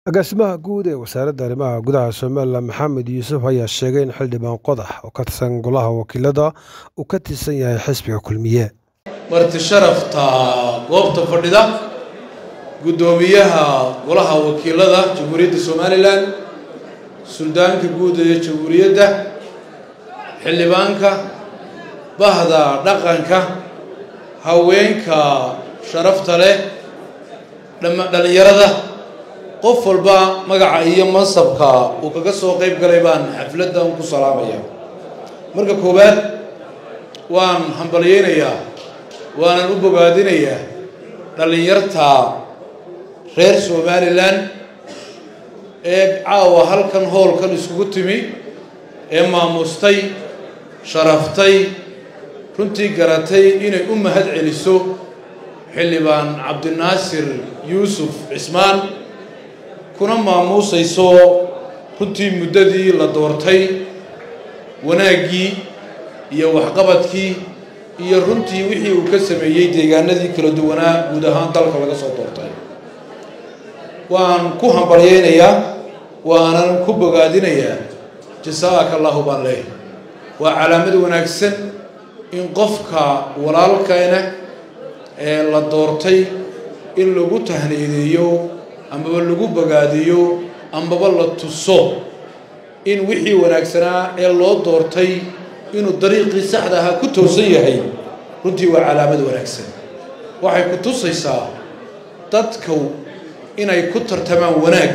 agaasimaha guud ee wasaaradda arrimaha gudaha somalilan maxamed yuusuf ayaa sheegay in xildhibaan qodax oo ka tirsan golaha wakiilada uu ka tirsan yahay xisbiga kulmiye marti sharafta goobta fadhida guddoomiyaha golaha wakiilada jamhuuriyadda somalilan suldaanka guud ee jamhuuriyadda xildhibaanka bahda dhaqanka haweenka sharafta leh dhallinyarada qof walba magaca iyo mansabka uu kaga soo qayb galay baan xafladdan ku salaamaya marka koowaad waan hambalyeynayaa waanan u bogaadinayaa dhallinyarta reer somalilan ee caawa halkan hoolkan iskugu timi ee maamustay sharaftay runtii garatay inay u mahad celiso xildhibaan cabdinaasir yuusuf cismaan kuna maamuusayso runtii muddadii la doortay wanaaggii iyo waxqabadkii iyo runtii wixii uu ka sameeyey deegaanadii kala duwanaa guud ahaan dalka laga soo doortay waan ku hambalyeynayaa waanan ku bogaadinayaa jasaaka allahu baan leehay waa calaamad wanaagsan in qofka walaalkeena ee la doortay in lagu tahniideeyo amaba lagu bogaadiyo amaba la tuso in wixii wanaagsanaa ee loo doortay inuu dariiqii saxda ahaa ku toosan yahay runtii waa calaamad wanaagsan waxay ku tusaysaa dadku inay ku tartamaan wanaag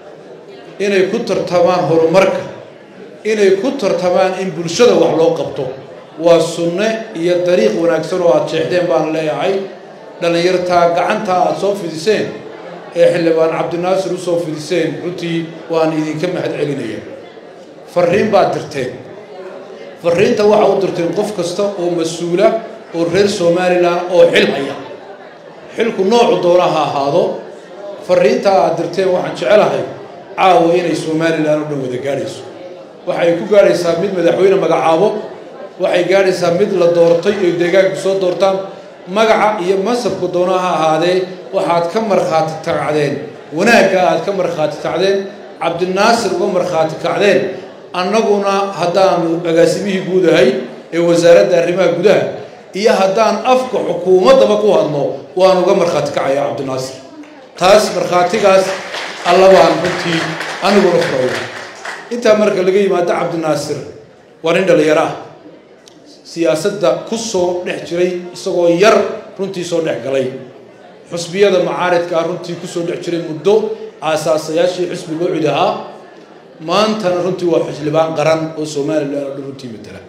inay ku tartamaan horumarka inay ku tartamaan in bulshada wax loo qabto waa sunne iyo dariiq wanaagsan oo aada jeexdeen baan leeyahay dhallinyartaa gacantaa aada soo fidiseen ee xildhibaan cabdinaasir usoo fidiseen runtii waan idinka mahad celinaya farriin baad dirteen farriinta waxaa u dirteen qof kasta oo mas-uula oo reer somalilan oo xil haya xilku noocu doona ha ahaado farriintaa aad dirteen waxaan jecelahay caawa inay somalilan oo dhan wada gaadhayso waxay ku gaadhaysaa mid madaxweyne magacaabo waxay gaadhaysaa mid la doortay oy deegaanku soo doortaan magaca iyo mansabku doona ha ahaadee waxaad ka markhaati kacdeen wanaagga aad ka markhaati kacdeen cabdinaasir uga markhaati kacdeen annaguna haddaanu agaasimihii guud ahay ee wasaaradda arrimaha gudaha iyo haddaan afka xukuumaddaba ku hadno waan uga markhaati kacaya cabdinaasir taas markhaatigaas alla baan runtii aniguna furaya intaa marka laga yimaado cabdinaasir waa nin dhallinyaro ah siyaasadda ku soo dhex jiray isagoo yar runtii soo dhex galay xusbiyada macaaridkaa runtii kusoo dhex jiray muddo aasaasayaashii xusbi loo cid ahaa maantana runtii waa xildhibaan qaran oo somalilan oo dhan runtii matala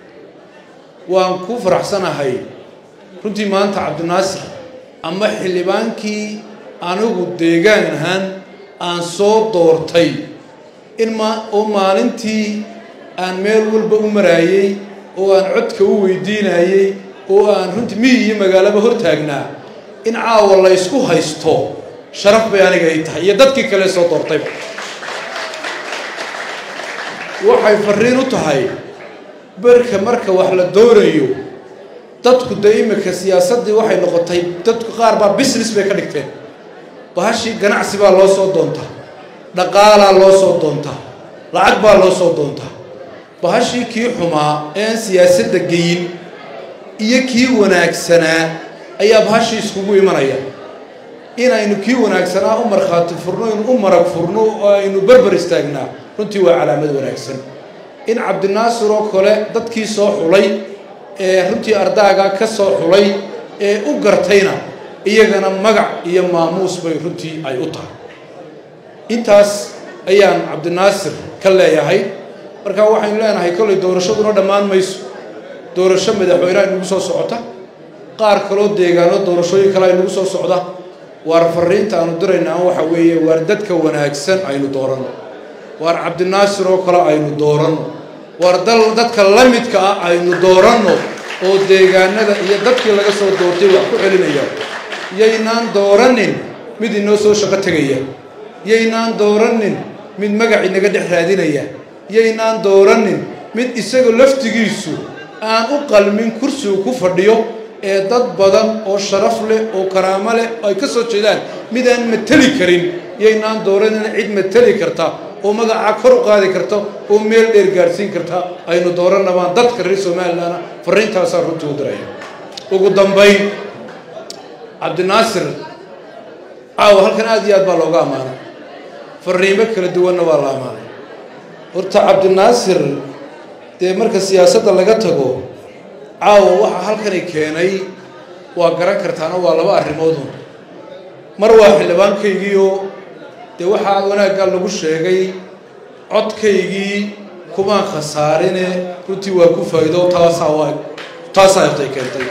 waan ku faraxsanahay runtii maanta cabdinaasir ama xildhibaankii anigu deegaan ahaan aan soo doortay in ma oo maalintii aan meel walba u maraayey oo aan codka u weydiinayey oo aan runtii miyi iyo magaalaba hortaagnaa in caawa la ysku haysto sharaf bay aniga ay tahay iyo dadkii kale soo doortayba waxay farriin u tahay berka marka wax la doonayo dadku dee imika siyaasaddii waxay noqotay dadku qaar baa business bay ka dhigteen bahashii ganacsi baa loo soo doontaa dhaqaalaa loo soo doontaa lacag baa loo soo doontaa bahashii kii xumaa ee aan siyaasadda geyin iyo kii wanaagsanaa ayaa bahashii iskugu imanaya inaynu kii wanaagsanaa u markhaati furno inu u marag furno oo aynu berber istaagnaa runtii waa calaamad wanaagsan in cabdinaasir oo kale dadkii soo xulay ee runtii ardaaga ka soo xulay ee u gartayna iyagana magac iyo maamuus bay runtii ay u tahay intaas ayaan cabdinaasir ka leeyahay marka waxaynu leenahay kollay doorashaduna dhammaan mayso doorasho madaxweyne aynugu soo socota qaar kaloo deegaano doorashooyin kale aynugu soo socda waar farriinta aanu diraynaa waxa weeye waar dadka wanaagsan aynu dooranno waar cabdinaasir oo kale aynu dooranno waar dal dadka la midka ah aynu dooranno oo deegaanada iyo dadkii laga soo doortay wax ku celinaya yaynaan dooranin mid inoo soo shaqo tegaya yaynaan dooranin mid magac inaga dhex raadinaya yaynaan dooranin mid isaga laftigiisu aan u qalmin kursigu ku fadhiyo ee dad badan oo sharaf leh oo karaamo leh ay ka soo jeedaan midaan mateli karin yaynaan dooranina cid mateli karta oo magacaa kor u qaadi karta oo meel dheer gaadhsiin karta aynu dooranabaan dadka reer somalilandna fariintaasaa runtii u diraya ugu dambayn cabdinaasir caawa halkan aad iyo aad baa looga ammaanay fariimo kala duwanna waa la ammaanay horta cabdinaasir dee marka siyaasadda laga tago caawa waxaa halkani keenay waa garan kartaana waa laba arrimoodun mar waa xildhibaankaygiioo dee waxaa wanaaggaa lagu sheegay codkaygii kumaan khasaarine runtii waa ku faa'iido taasaa waa taasaa iftay keentay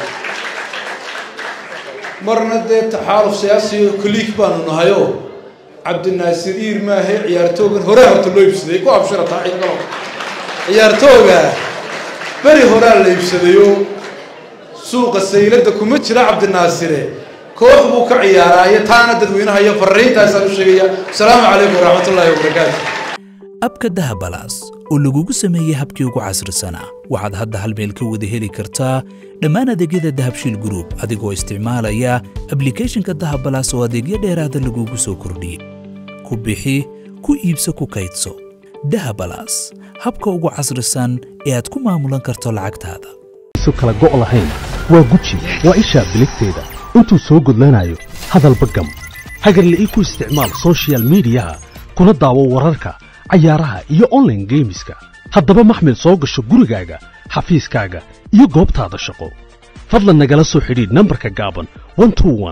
marna dee taxaaluf siyaasiyo koliig baanu nahayoo cabdinaasir iir maahe ciyaartoogan hore horta loo iibsaday ku abshirataa ciidalo ciyaartooga beri horaa la iibsadayoo suuqa sayladda kuma jira cabdinaasire koox buu ka ciyaaraayo taana dadweynaha iyo fariintaasaan u sheegaya asalaamu calaykum waraxmatullaahi wabarakaatu abka dahabalaas oo lagugu sameeyey habkii ugu casrisanaa waxaad hadda hal meel ka wada heli kartaa dhammaan adeegyada dahabshiil gruub adigoo isticmaalaya ablikhethonka dahabalaas oo adeegyo dheeraada lagugu soo kordhiyey ku bixi ku iibso ku kaydso dahabalaas habka ugu casrisan ee aad ku maamulan karto lacagtaada su kala go' lahayn waa guji waa ishaa biligteeda intuu soo gudlanayo hadalba gam hagarle ii ku isticmaal sochial midiyaha kuna daawo wararka cayaaraha iyo onlaine geemiska haddaba maxmil soo gasho gurigaaga xafiiskaaga iyo goobtaada shaqo fadlan nagala soo xidhiidh nambarka gaaban